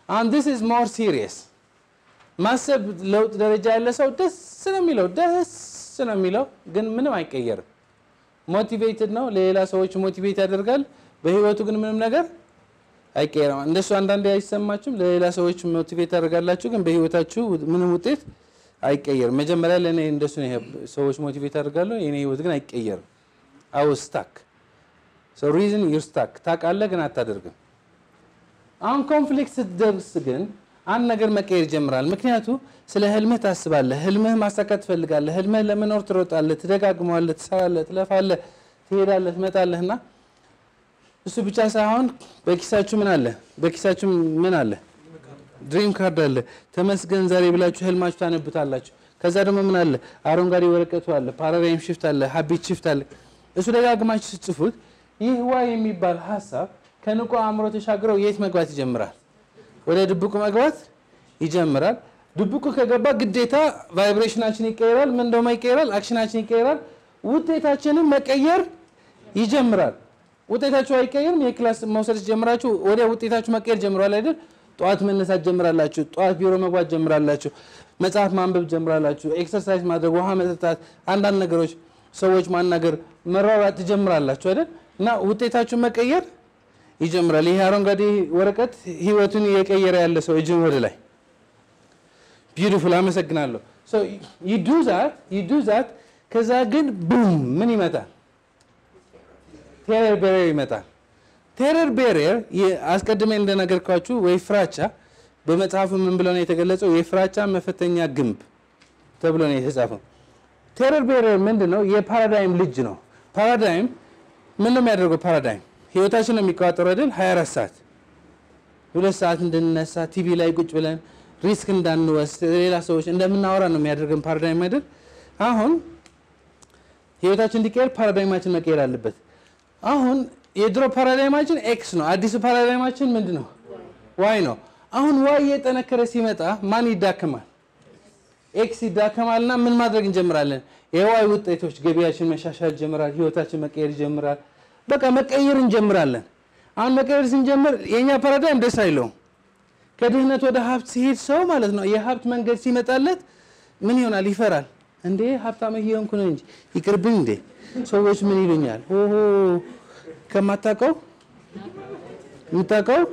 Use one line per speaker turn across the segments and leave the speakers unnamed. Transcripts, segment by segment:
አሁን ዲስ ኢዝ ሞር ሲሪየስ ማሰብ ለውጥ ደረጃ ያለ ሰው ደስ ነው የሚለው ደስ ነው የሚለው ግን ምንም አይቀየርም። ሞቲቬትድ ነው፣ ለሌላ ሰዎች ሞቲቬት ያደርጋል። በህይወቱ ግን ምንም ነገር አይቀየርም። እንደሱ አንዳንዴ አይሰማችሁም? ለሌላ ሰዎች ሞቲቬት ታደርጋላችሁ፣ ግን በህይወታችሁ ምንም ውጤት አይቀየርም። መጀመሪያ ለእኔ እንደሱ ነው። ሰዎች ሞቲቬት አደርጋለሁ፣ የኔ ህይወት ግን አይቀየርም። አው ስታክ ሪዝን ዩር ስታክ ታውቃለህ፣ ግን አታደርግም። አሁን ኮንፍሊክት ስትደርስ ግን አንድ ነገር መቀየር ይጀምራል። ምክንያቱ ስለ ህልምህ ታስባለህ፣ ህልምህ ማሳካት ትፈልጋለህ፣ ህልምህ ለመኖር ትሮጣለህ፣ ትደጋግመዋለህ፣ ትሰራለህ፣ ትለፋለህ፣ ትሄዳለህ፣ ትመጣለህ እና እሱ ብቻ ሳይሆን በኪሳችሁ ምን አለ? በኪሳችሁ ምን አለ? ድሪም ካርድ አለ። ተመስገን ዛሬ ብላችሁ ህልማችሁ ታነቡታላችሁ። ከዛ ደግሞ ምን አለ? አረንጓዴ ወረቀቱ አለ፣ ፓራዳይም ሽፍት አለ፣ ሀቢት ሽፍት አለ። እሱ ደጋግማችሁ ስትጽፉት ይህ ዋ የሚባል ሀሳብ ከንቁ አእምሮ ተሻግረው የት መግባት ይጀምራል? ወደ ድብቁ መግባት ይጀምራል። ድብቁ ከገባ ግዴታ ቫይብሬሽናችን ይቀየራል። ምን እንደውም ይቀየራል፣ አክሽናችን ይቀየራል። ውጤታችንን መቀየር ይጀምራል። ውጤታችሁ አይቀየርም። የክላስ መውሰድ ጀምራችሁ ወዲያ ውጤታችሁ መቀየር ጀምሯል አይደል? ጠዋት መነሳት ጀምራላችሁ። ጠዋት ቢሮ መግባት ጀምራላችሁ። መጽሐፍ ማንበብ ጀምራላችሁ። ኤክሰርሳይዝ ማድረግ፣ ውሃ መጠጣት፣ አንዳንድ ነገሮች፣ ሰዎች ማናገር፣ መሯሯጥ ትጀምራላችሁ አይደል? እና ውጤታችሁ መቀየር ይጀምራል። ይሄ አረንጓዴ ወረቀት ህይወቱን እየቀየረ ያለ ሰው እጅን ወደ ላይ ቢዩቲፉል። አመሰግናለሁ። ዩ ዱ ዛት። ከዛ ግን ቡም ምን ይመጣል? ቴረር ቤሪየር ይመጣል። ቴረር ቤሪየር አስቀድሜ እንደነገርኳችሁ ወይ ፍራቻ በመጽሐፉ ምን ብሎ ነው የተገለጸው? የፍራቻ መፈተኛ ግንብ ተብሎ ነው የተጻፈው። ቴረር ቤሪየር ምንድን ነው? የፓራዳይም ልጅ ነው። ፓራዳይም ምን ነው የሚያደርገው? ፓራዳይም ህይወታችን ነው የሚቆጣጠረው አይደል? 24 ሰዓት ሁለት ሰዓት እንድንነሳ ቲቪ ላይ ቁጭ ብለን ሪስክ እንዳንወስድ ሌላ ሰዎች እንደምናወራ ነው የሚያደርገን ፓራዳይም አይደል? አሁን ህይወታችን እንዲቀየር ፓራዳይማችን መቀየር አለበት። አሁን የድሮ ፓራዳይማችን ኤክስ ነው። አዲሱ ፓራዳይማችን ምንድን ነው? ዋይ ነው። አሁን ዋይ እየጠነከረ ሲመጣ ማን ይዳከማል? ኤክስ ይዳከማል። እና ምን ማድረግ እንጀምራለን? የዋይ ውጤቶች ገቢያችን መሻሻል ይጀምራል። ህይወታችን መቀየር ይጀምራል። በቃ መቀየር እንጀምራለን። አሁን መቀየር ስንጀምር የእኛ ፓራዳይም ደስ አይለውም። ከድህነት ወደ ሀብት ሲሄድ ሰው ማለት ነው የሀብት መንገድ ሲመጣለት ምን ይሆናል? ይፈራል። እንዴ ሀብታም እየሆንኩ ነው እንጂ ይቅርብኝ እንዴ ሰዎች ምን ይሉኛል? ኦሆ ከማታውቀው የምታውቀው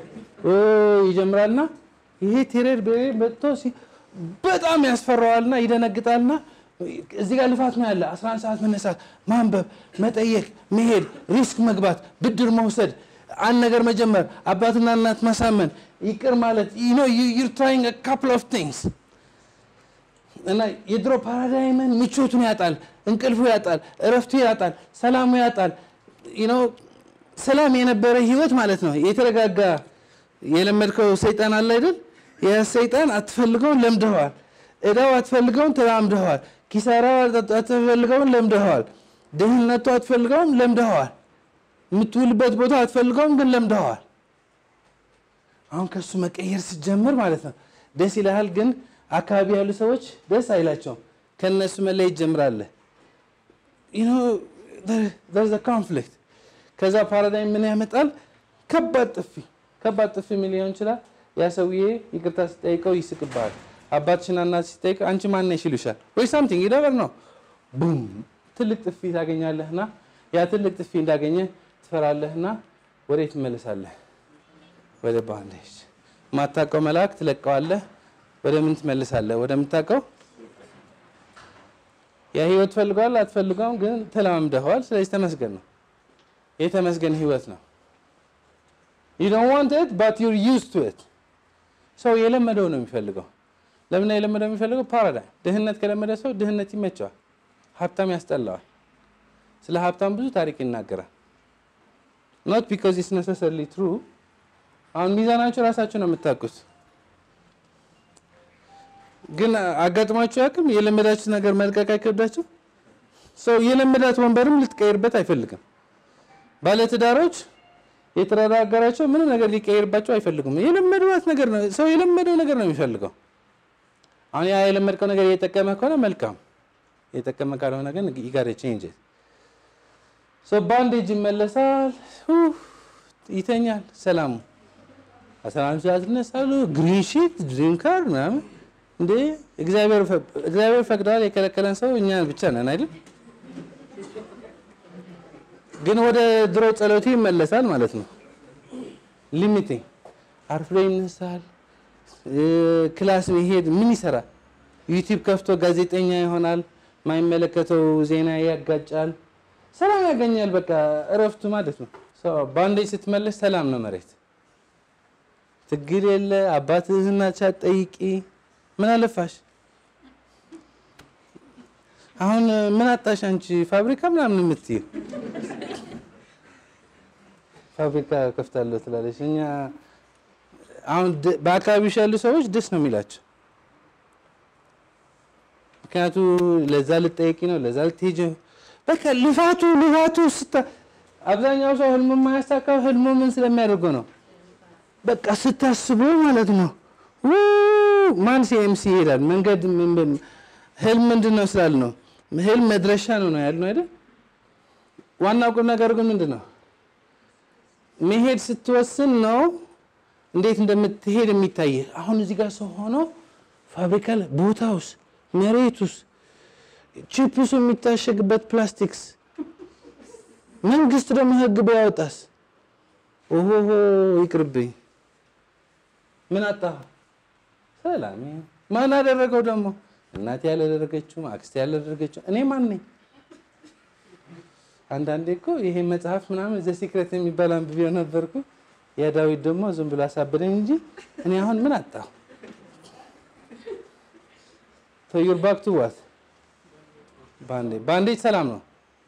ይጀምራልና ይሄ ቴሬር መጥቶ በጣም ያስፈራዋልና ይደነግጣልና እዚህ ጋር ልፋት ነው ያለ 11 ሰዓት መነሳት፣ ማንበብ፣ መጠየቅ፣ መሄድ፣ ሪስክ መግባት፣ ብድር መውሰድ፣ አንድ ነገር መጀመር፣ አባትና እናት ማሳመን፣ ይቅር ማለት ዩር ትራይንግ ካፕል ኦፍ ቲንግስ እና የድሮ ፓራዳይምን ምቾቱን ያጣል፣ እንቅልፉ ያጣል፣ እረፍቱ ያጣል፣ ሰላሙ ያጣል። ሰላም የነበረ ህይወት ማለት ነው። የተረጋጋ የለመድከው ሰይጣን አለ አይደል? ያ ሰይጣን አትፈልገውን ለምደኸዋል። እዳው አትፈልገውን ተላምደኸዋል። ኪሳራው አትፈልገውን ለምደኸዋል። ድህነቱ አትፈልገውም ለምደኸዋል። የምትውልበት ቦታ አትፈልገውም ግን ለምደኸዋል። አሁን ከሱ መቀየር ስትጀምር ማለት ነው ደስ ይልሃል ግን አካባቢ ያሉ ሰዎች ደስ አይላቸውም። ከነሱ መለየት ጀምራለህ። ኮንፍሊክት ከዛ ፓራዳይም ምን ያመጣል? ከባድ ጥፊ ከባድ ጥፊ ምን ሊሆን ይችላል? ያ ሰውዬ ይቅርታ ሲጠይቀው ይስቅብሃል። አባትሽና እናት ሲጠይቅ አንቺ ማን ነሽ ይሉሻል፣ ወይ ሳምቲንግ ይደበር ነው። ቡም ትልቅ ጥፊ ታገኛለህና ያ ትልቅ ጥፊ እንዳገኘ ትፈራለህና ወዴት ትመለሳለህ? ወደ ባንዴጅ ማታውቀው መልአክ ትለቀዋለህ። ወደ ምን ትመልሳለህ? ወደምታውቀው ያ ህይወት ትፈልገዋል አትፈልገውም፣ ግን ተለማምደኸዋል። ስለዚህ ተመስገን ነው። የተመስገን ህይወት ነው። you don't want it but you're used to it ሰው የለመደው ነው የሚፈልገው። ለምን የለመደው የሚፈልገው? ፓራዳይም ድህነት ከለመደ ሰው ድህነት ይመቸዋል፣ ሀብታም ያስጠላዋል። ስለ ሀብታም ብዙ ታሪክ ይናገራል። not because it's necessarily true አሁን ሚዛናችሁ ራሳችሁ ነው የምታውቁት። ግን አጋጥሟችሁ ያቅም የለመዳችሁ ነገር መልቀቅ አይከብዳችሁ? ሰው የለመዳት ወንበርም ልትቀይርበት አይፈልግም። ባለትዳሮች የተረጋገራቸው ምንም ነገር ሊቀይርባቸው አይፈልጉም። የለመዷት ነገር ነው። ሰው የለመደው ነገር ነው የሚፈልገው። አሁን ያ የለመድከው ነገር እየጠቀመ ከሆነ መልካም፣ የጠቀመ ካልሆነ ግን ይጋር ቼንጅ ሰው ባንዴጅ ይመለሳል፣ ይተኛል፣ ሰላሙ አስራ አንድ ሰዓት ይነሳሉ። ግሪን ሺት ድሪም ካር ምናምን እንዴ እግዚአብሔር ፈቅደዋል። የከለከለን ሰው እኛ ብቻ ነን አይደል? ግን ወደ ድሮ ጸሎቱ ይመለሳል ማለት ነው። ሊሚቲንግ አርፍዶ ይነሳል። ክላስ መሄድ ምን ይሰራል? ዩቲዩብ ከፍቶ ጋዜጠኛ ይሆናል። ማይመለከተው ዜና ያጋጫል። ሰላም ያገኛል። በቃ እረፍቱ ማለት ነው። ባንዴጅ ስትመለስ ሰላም ነው መሬት ትግል የለ አባትህና ሳትጠይቂ ምን አለፋሽ? አሁን ምን አጣሽ አንቺ? ፋብሪካ ምናምን የምትይው ፋብሪካ ከፍታለሁ ትላለች። እኛ አሁን በአካባቢሽ ያሉ ሰዎች ደስ ነው የሚላቸው። ምክንያቱ ለዛ ልጠየቂ ነው፣ ለዛ ልትሄጂ በቃ ልፋቱ ልፋቱ ስታ አብዛኛው ሰው ህልሙ የማያሳካው ህልሙ ምን ስለሚያደርገው ነው በቃ ስታስቡ ማለት ነው። ማን ሲኤምሲ ይሄዳል? መንገድ ህልም ምንድን ነው ስላል ነው ህልም መድረሻ ነው ነው ያልነው አይደል? ዋናው ቁም ነገር ግን ምንድን ነው መሄድ ስትወስን ነው እንዴት እንደምትሄድ የሚታይ። አሁን እዚህ ጋር ሰው ሆኖ ፋብሪካ ላይ ቦታውስ፣ መሬቱስ፣ ቺፕሱ የሚታሸግበት ፕላስቲክስ፣ መንግስት ደግሞ ህግ ቢያወጣስ ኦሆሆ ይቅርብኝ። ምን አጣሁ? ሰላም። ማን አደረገው ደግሞ? እናቴ ያላደረገችው፣ አክስቴ ያላደረገችው፣ እኔ ማን ነኝ? አንዳንዴ እኮ ይሄ መጽሐፍ ምናምን ዘ ሲክሬት የሚባል አንብቤው ነበርኩ። የዳዊት ደግሞ ዝም ብሎ አሳበደኝ እንጂ እኔ አሁን ምን አጣሁ? ዩር ባክ ቱ ዋት ባንዴጅ ባንዴጅ ሰላም ነው።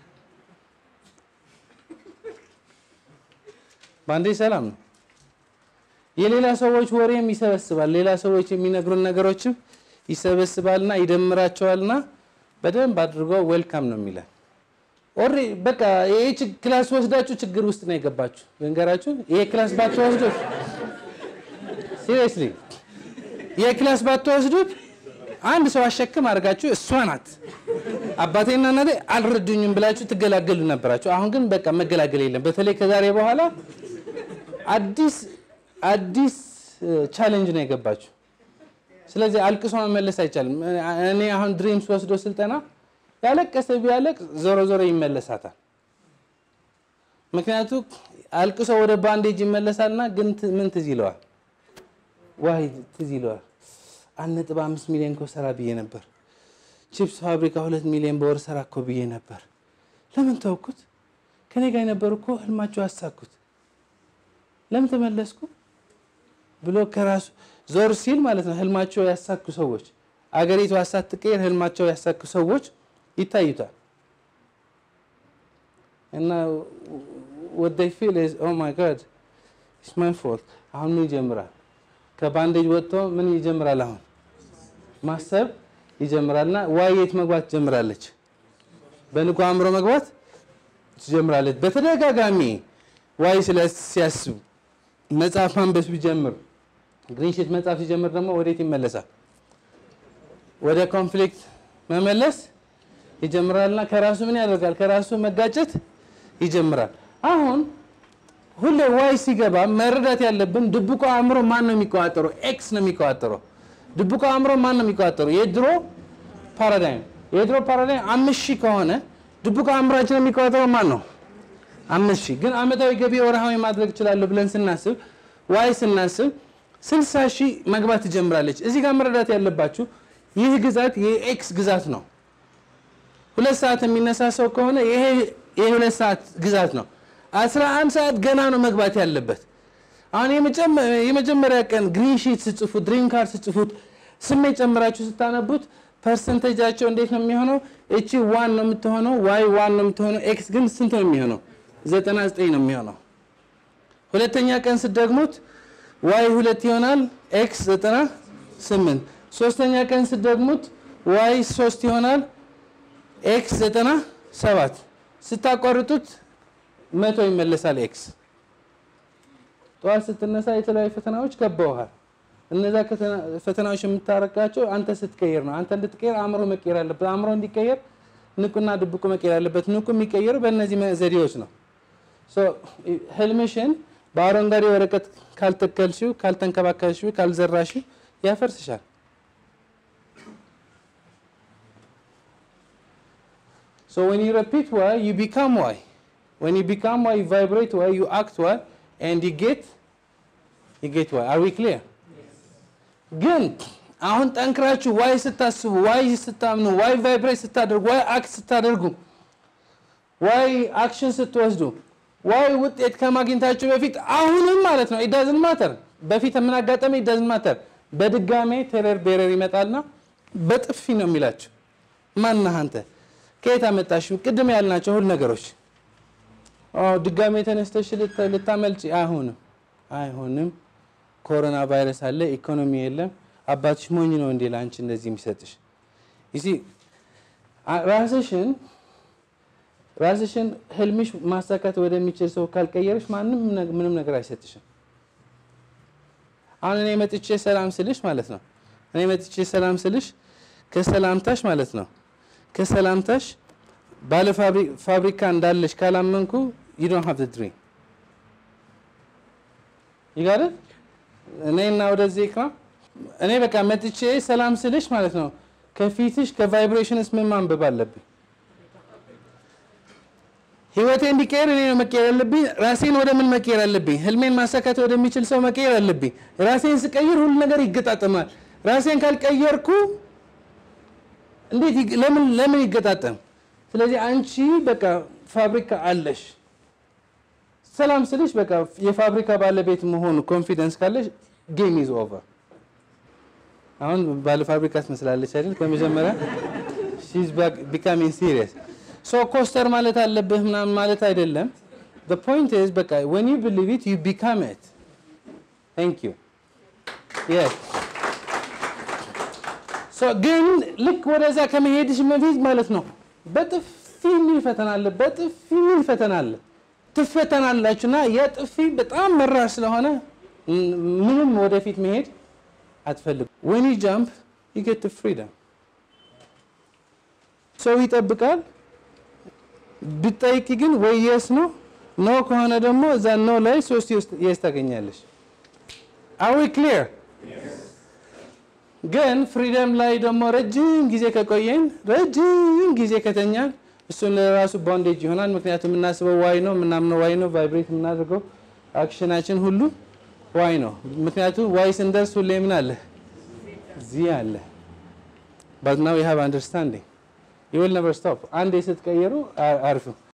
ባንዴጅ ሰላም ነው። የሌላ ሰዎች ወሬም ይሰበስባል። ሌላ ሰዎች የሚነግሩን ነገሮችም ይሰበስባልና ይደምራቸዋልና በደንብ አድርጎ ዌልካም ነው የሚለን። ኦሬ በቃ ይሄ ክላስ ወስዳችሁ ችግር ውስጥ ነው የገባችሁ። ልንገራችሁ፣ ይሄ ክላስ ባትወስዱት ሲሪየስሊ፣ ይሄ ክላስ ባትወስዱት አንድ ሰው አሸክም አድርጋችሁ እሷ ናት አባቴና እናቴ አልረዱኝም ብላችሁ ትገላገሉ ነበራችሁ። አሁን ግን በቃ መገላገል የለም። በተለይ ከዛሬ በኋላ አዲስ አዲስ ቻሌንጅ ነው የገባችሁ። ስለዚህ አልቅሶ መመለስ አይቻልም። እኔ አሁን ድሪምስ ወስዶ ስልጠና ያለቀሰ ቢያለቅ ዞሮ ዞሮ ይመለሳታል። ምክንያቱ አልቅሶ ወደ ባንዴጅ ይመለሳልና ግን ምን ትዝ ይለዋል? ዋይ ትዝ ይለዋል። አንድ ነጥብ አምስት ሚሊዮን እኮ ሰራ ብዬ ነበር። ቺፕስ ፋብሪካ ሁለት ሚሊዮን በወር ሰራ እኮ ብዬ ነበር። ለምን ተውኩት? ከኔ ጋር የነበሩ እኮ ህልማቸው አሳኩት። ለምን ተመለስኩ ብሎ ከራሱ ዞር ሲል ማለት ነው ህልማቸው ያሳኩ ሰዎች አገሪቱ ሳትቀየር ህልማቸው ያሳኩ ሰዎች ይታዩታል። እና what they feel is oh my god it's my fault አሁን ምን ይጀምራል? ከባንዴጅ ወጥቶ ምን ይጀምራል? አሁን ማሰብ ይጀምራልና ዋይ የት መግባት ትጀምራለች? በንቁ አእምሮ መግባት ትጀምራለች። በተደጋጋሚ ዋይ ስለ ሲያስብ መጽሐፍ ማንበብ ቢጀምር ግሪንሺት መጽሐፍ ሲጀምር ደግሞ ወዴት ይመለሳል? ወደ ኮንፍሊክት መመለስ ይጀምራልና ከራሱ ምን ያደርጋል? ከራሱ መጋጨት ይጀምራል። አሁን ሁሌ ዋይ ሲገባ መረዳት ያለብን ድብቆ አእምሮ ማን ነው የሚቆጣጠረው? ኤክስ ነው የሚቆጣጠረው። ድብቆ አእምሮ ማን ነው የሚቆጣጠረው? የድሮ ፓራዳይም የድሮ ፓራዳይም አምስት ሺህ ከሆነ ድብቆ አእምሯችን የሚቆጣጠረው ማን ነው? አምስት ሺህ ግን አመታዊ ገቢ ወርሃዊ ማድረግ እችላለሁ ብለን ስናስብ ዋይ ስናስብ ስልሳ ሺህ መግባት ትጀምራለች። እዚህ ጋር መረዳት ያለባችሁ ይህ ግዛት የኤክስ ግዛት ነው። ሁለት ሰዓት የሚነሳ ሰው ከሆነ ይሄ የሁለት ሰዓት ግዛት ነው። አስራ አንድ ሰዓት ገና ነው መግባት ያለበት። አሁን የመጀመሪያ ቀን ግሪን ሺት ስጽፉት፣ ድሪም ካርድ ስጽፉት፣ ስሜት ጨምራችሁ ስታነቡት ፐርሰንቴጃቸው እንዴት ነው የሚሆነው? እቺ ዋን ነው የምትሆነው፣ ዋይ ዋን ነው የምትሆነው፣ ኤክስ ግን ስንት ነው የሚሆነው? ዘጠና ዘጠኝ ነው የሚሆነው። ሁለተኛ ቀን ስትደግሙት ዋይ ሁለት ይሆናል፣ ኤክስ ዘጠና ስምንት ሶስተኛ ቀን ስትደግሙት ዋይ ሶስት ይሆናል ኤክስ ዘጠና ሰባት ስታቋርጡት መቶ ይመለሳል ኤክስ። ጠዋት ስትነሳ የተለያዩ ፈተናዎች ከበውሃል። እነዛ ፈተናዎች የምታረቃቸው አንተ ስትቀየር ነው። አንተ እንድትቀየር አእምሮ መቀየር አለበት። አእምሮ እንዲቀየር ንቁና ድብቁ መቀየር አለበት። ንቁ የሚቀየሩ በእነዚህ ዘዴዎች ነው። ህልምሽን በአረንጓዴ ወረቀት ካልተከልሽው፣ ካልተንከባከልሽው፣ ካልዘራሽው ያፈርስሻል። So when you repeat why, you become why. When you become why, you vibrate why, you act why, and you get, you get why. Are we clear? ግን አሁን ጠንክራችሁ ዋይ ስታስቡ፣ ዋይ ስታምኑ፣ ዋይ ቫይብሬት ስታደርጉ፣ ዋይ አክት ስታደርጉ፣ ዋይ አክሽን ስትወስዱ፣ ዋይ ውጤት ከማግኘታችሁ በፊት አሁንም ማለት ነው ኢዳዝን ማተር በፊት የምናጋጠመ ኢዳዝን ማተር በድጋሜ ቴረር ቤረር ይመጣልና በጥፊ ነው የሚላችሁ። ማነህ አንተ? ከየት አመጣሽው? ቅድም ያልናቸው ሁሉ ነገሮች ድጋሜ ተነስተሽ ልታመልጭ አይሆንም፣ አይሆንም። ኮሮና ቫይረስ አለ፣ ኢኮኖሚ የለም። አባትሽ ሞኝ ነው እንዴ ለአንቺ እንደዚህ የሚሰጥሽ? ይሲ ራስሽን ራስሽን ህልምሽ ማሳካት ወደሚችል ሰው ካልቀየርሽ ማንም ምንም ነገር አይሰጥሽም። አሁን እኔ መጥቼ ሰላም ስልሽ ማለት ነው እኔ መጥቼ ሰላም ስልሽ ከሰላምታሽ ማለት ነው ከሰላምታሽ ባለ ፋብሪካ እንዳለሽ ካላመንኩ you don't have the dream ይጋር እኔ እና ወደዚህ ኢክራም እኔ በቃ መጥቼ ሰላም ስልሽ ማለት ነው ከፊትሽ ከቫይብሬሽንስ ምን ማንበብ አለብኝ? ህይወቴ እንዲቀየር እኔ ነው መቀየር ያለብኝ። ራሴን ወደ ምን መቀየር አለብኝ? ህልሜን ማሳካት ወደሚችል ሰው መቀየር አለብኝ። ራሴን ስቀይር ሁሉ ነገር ይገጣጠማል። ራሴን ካልቀየርኩ እንዴት ለምን ለምን ይገጣጠም? ስለዚህ አንቺ በቃ ፋብሪካ አለሽ። ሰላም ስልሽ በቃ የፋብሪካ ባለቤት መሆኑ ኮንፊደንስ ካለሽ ጌም ኢዝ ኦቨር። አሁን ባለ ፋብሪካ ትመስላለች አይደል? ከመጀመሪያ ሺዝ ቢካሚንግ ሲሪየስ ሶ ኮስተር ማለት አለብህ ምናምን ማለት አይደለም። the point is በቃ when you believe it you become it thank you yes so ግን ልክ ወደዛ ከመሄድሽ በፊት ማለት ነው በጥፊ የሚል ፈተና አለ፣ በጥፊ የሚል ፈተና አለ። ትፈተናላችሁ እና የጥፊ በጣም መራር ስለሆነ ምንም ወደፊት መሄድ አትፈልጉ። when you jump you get the freedom ሰው ይጠብቃል ብጠይቂ ግን ወይ የስ ነው ኖ ከሆነ ደግሞ እዛ ኖ ላይ ሶስት የስ ታገኛለሽ። አዊ ክሊር ግን ፍሪደም ላይ ደግሞ ረጅም ጊዜ ከቆየን ረጅም ጊዜ ከተኛን እሱን ለራሱ ቦንዴጅ ይሆናል። ምክንያቱም የምናስበው ዋይ ነው፣ የምናምነው ዋይ ነው፣ ቫይብሬት የምናደርገው አክሽናችን ሁሉ ዋይ ነው። ምክንያቱም ዋይ ስንደርስ ሁሌ ምን አለ እዚህ አለ ባት ናው ዩ ሃቭ አንደርስታንዲንግ ዩ ዊል ነቨር ስቶፕ። አንዴ ስትቀየሩ አርፍ